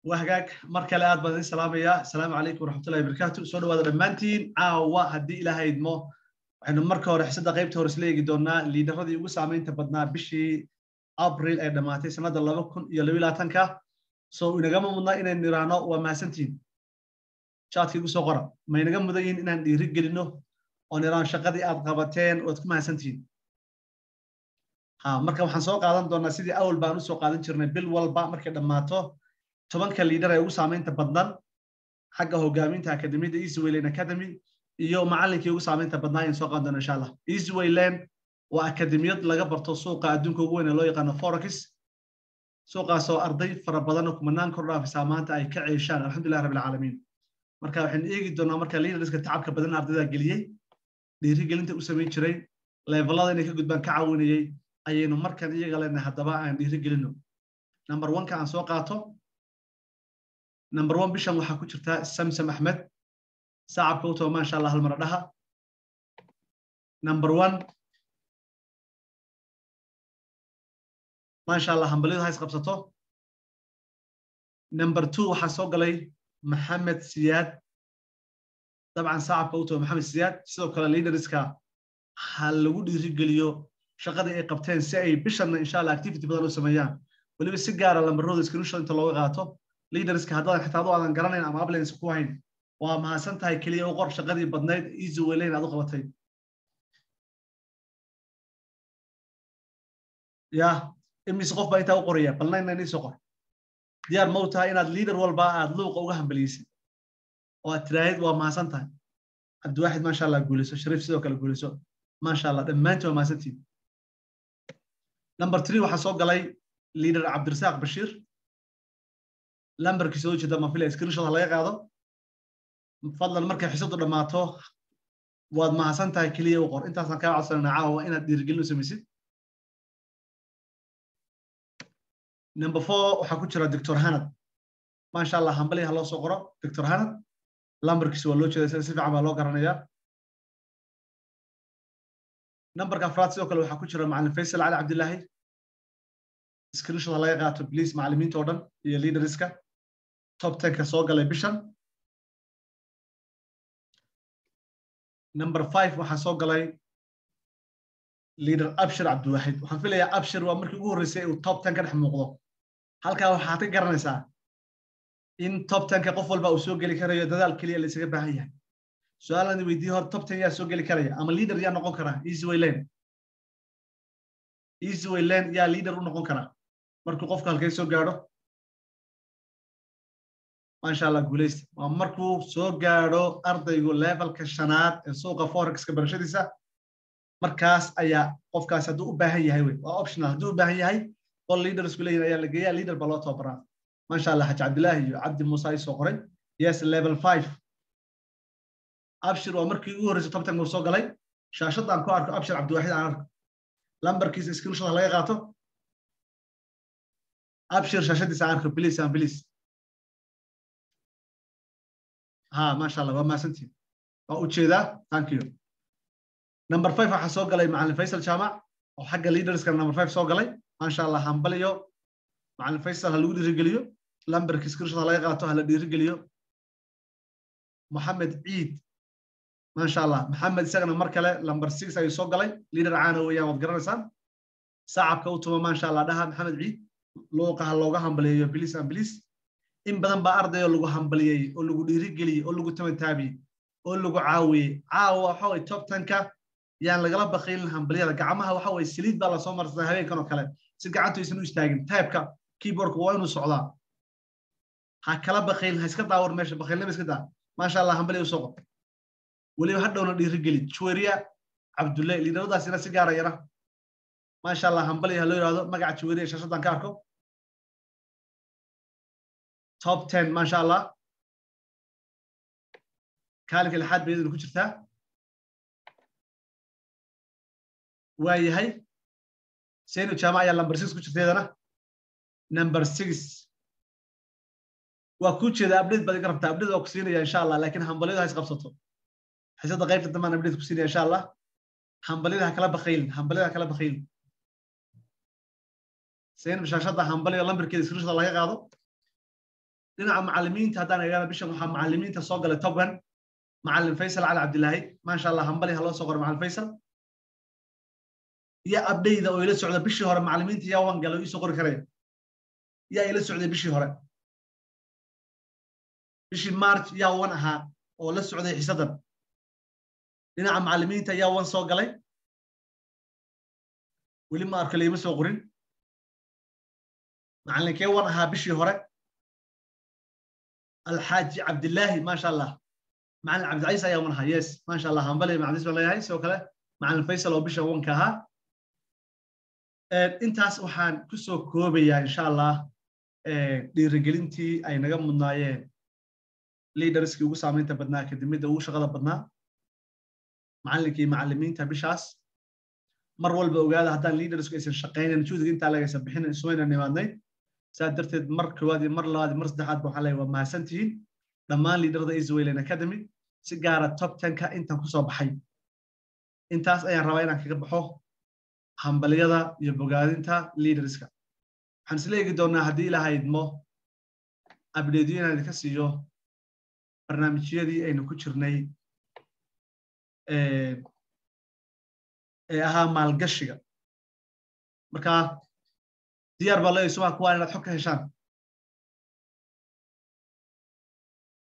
waa hagaag mar kale aad baan idin salaamayaa asalaamu calaykum waraxmatullahi wabarakaatu soo dhawaada dhammaantiin caawa haddii ilaaha idmo waxaynu marka hore xisada qaybta hore isla eegi doonaa liidaradii ugu saamaynta badnaa bishii abril ee dhammaatay sannadda laba kun iyo laba labaatanka so inagama mudna inaynu iraahno waa mahadsantihin jaadka igu soo qora ma inaga mudan yihin inaan dhiiri gelino oon iraan shaqadii aad qabateen waad ku mahadsantihin ha marka waxaan soo qaadan doonaa sidii awal baan usoo qaadan jirnay bil walba markay dhammaato tobanka liidar ee ugu saamaynta badnan xagga hogaaminta akademiyadda easywayland academy iyo macallinkii ugu saamaynta badnaa ayaan soo qaadan doona insha allah easywayland waa akademiyad laga barto suuqa adduunka ugu weyn ee loo yaqaano forex suuqaasoo arday fara badan oo kumanaan kor dhaafisaa maanta ay ka ceeshaan alxamdulilah rabbil caalamiin marka waxaynu eegi doonaa marka liidarska tacabka badan ardayda geliyey dhiirigelinta u samayn jiray levelada inay ka gudbaan ka caawinayey ayaynu markan iyaga leenahay haddaba aan dhiirigelino number oneka aan soo qaato number one bishan waxaa ku jirta samsam axmed saacabka u taba maasha allah hal mara dhaha number one maasha allah hambalyadu hays qabsato number two waxaa soo galay maxamed siyaad dabcan saacabka u taba maxamed siyaad sidoo kale leaderska ha lagu dhiirigeliyo shaqadii ay qabteen si ay bishanna insha allah activity badan u sameeyaan weliba si gaara lambarooda screenshot inta looga qaato leaderska haddaadan xitaa adu aadan garanayn ama ablance ku hayn waa mahadsan tahay keliya u qor shaqadii badnayd easy waylayn aad u qabatay ya imise qof baa intaa u qoraya bal nayn nayn isoo qor diyaar ma u tahay inaad leader walba aad luuqa uga hambaliyeysid oo aad tiraahid waa mahadsan tahay cabdiwaaxid maasha allah guulayso shariif sidoo kale guulayso maasha allah dhammaantiin waa mahadsantiin number three waxaa soo galay leader cabdirasaaq bashiir lambarkiisa oo jeeda mafila screenshot ha laga qaado fadlan markay xisadu dhammaato waad mahadsan tahay keliya u qor intaasaan kaa codsanayna caawa inaad dhiirigelin u samaysid number four waxaa ku jira doctor hanad maasha allah hambali ha loo soo qoro doctor hanad lambarkiisa waa loo jeeda sida si fiican baa loo garanayaa nambarka afraad sidoo kale waxaa ku jira macalin faysal cali cabdillaahi screenshot ha laga qaato please macallimiinta oo dhan iyo leaderska top tenka soo galay bishan number five waxaa soo galay leader abshir cabdiwaxid waxaan filayaa abshir waa markii ugu horreysay uu top ten ka dhex muuqdo halkaa waxaad ka garanaysaa in top tenka qof walba uu soo geli karayo dadaal keliya la isaga baahan yahay su-aalan weydiiye hore top ten yaa soo geli karaya ama leader yaa noqon karaa easy wayland easy wayland yaa leader u noqon karaa markuu qofku halkay soo gaadho maasha allah guulaysta waa markuu soo gaadho ardaygu levelka shanaad ee suuqa forexka barashadiisa markaas ayaa qofkaas hadduu u baahan yahay wey waa optional hadduu u baahan yahay qol leadersku leeyihin ayaa la geeyaa leader baa loo tababaraa maasha allah xaji cabdillaahi iyo cabdi muuse ay soo qoray yes level five abshir waa markii ugu horreysay top ten uu soo galay shaashadaan ku arko abshir cabdiwaxid aan arko lambarkiisa screenshot ha laga qaato abshir shaashadiisa aan arko please and please ha maasha allah waa mahadsantiin waa ujeedaa thank you number five waxaa soo galay macalin faysal jaamac oo xagga leaderska number five soo galay maasha allah hambaliyo macalin faysal ha lagu dhiirigeliyo lambarki screenshot ha laga qaato ha la dhiirigeliyo moxamed ciid maasha allah maxamed isagana mar kale number six ayuu soo galay leader caana weeyaan waad garanaysaan saacabka u tuma maasha allah dhaha maxamed ciid luuqa ha looga hambaliyeeyo biliis an biliis in badan baa ardayoo lagu hambaliyey oo lagu dhiirigeliyey oo lagu tabantaabiyey oo lagu caawiyey caawa waxa way top tenka yaan lagala bakaylin hambaliyada gacmaha waxa way saliid baa lasoo marsadaa habeenkan oo kale si gacantu aysan u istaagin taybka keyboardka waa inuu socdaa ha kala bakaylin ha iska daawar meesha bakaylnima iska daa maasha allah hambaliya usoo qor weliba hadhowna dhiirigeli juweriya cabdulle liidaradaasina si gaara yara maasha allah hambaliya ha loo yidhahdo magaca juweriya shaashadan ka arko top ten maasha allah kaalinka lixaad bay idin ku jirtaa waa yahay seyno jaamac ayaa number six ku jirta iyadana number six waa ku jeeda update baad iga rabtaa update waa ku siinaya insha allah laakiin hambalyadu ha is qabsato xisada qaybta dambaan update ku siinaya insha allah hambalyada ha kala bakaylin hambalyada ha kala bakaylin seyno shaashada hambaliga lambarkeeda screenshot laga qaado dhinaca macallimiinta haddaan eegana bishan waxaa macallimiinta soo galay toban macallin faysal cali cabdilaahi maasha allah hambali ha loo soo qoro macallin faysal iyo abdayda oo ila socda bishii hore macallimiinta yaa wan gala iisoo qori karaya yaa ila socday bishii hore bishii march yaa wan ahaa oo la socday xisadan dhinaca macallimiinta yaa wan soo galay weli ma arko layma soo qorin macallinkee wan ahaa bishii hore alxaaji cabdillaahi maasha allah macallin cabdicaiis ayaa wan ahaa yes maasha allah hambali macdis baan leeyahay sidoo kale macallin faysal oo bisha wanka ahaa intaas waxaan ku soo koobayaa insha allah dhiirigelintii ay naga mudnaayeen liidarskii ugu saamaynta badnaa kadibmidda ugu shaqada badnaa macallinkii macallimiinta bishaas mar walba ogaada haddaan liidarsku aysan shaqaynan juhdiga intaa lagaysan bixin isumayna nimaadnay saa darteed mar koowaad iyo mar labaad iyo mar saddexaad ba waxaan leeyahay waa mahadsan tihiin dhammaan liidarada iswaylen academy si gaara top tenka intan kusoo baxay intaas ayaan rabaa inaan kaga baxo hambaliyada iyo bogaadinta liidarska waxaan isla eegi doonaa haddii ilaaha idmo abdeedyo inaan idinka siiyo barnaamijyadii aynu ku jirnay ee ahaa maalgashiga marka diyaar baa leeyahay subax kuwaan inaad xog ka heshaan